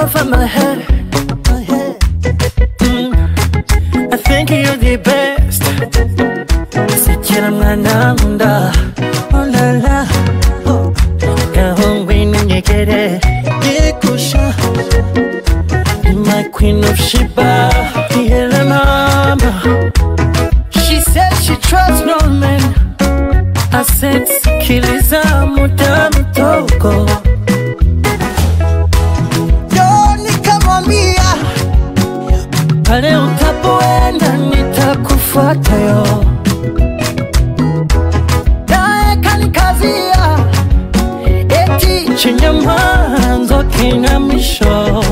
over my head. My head. Mm. I think you're the best. Sikira mwana nkunda. Oh la la. Oh. Gahungu inyegere. Yekusha. You're my queen of Sheba. Yele mama. She said she trusts no man. I said sikiliza muda mdogo. Yo nikamwambia pale utapoenda nitakufuata yo. Naye kanikazia eti chenye mwanzo kina mwisho.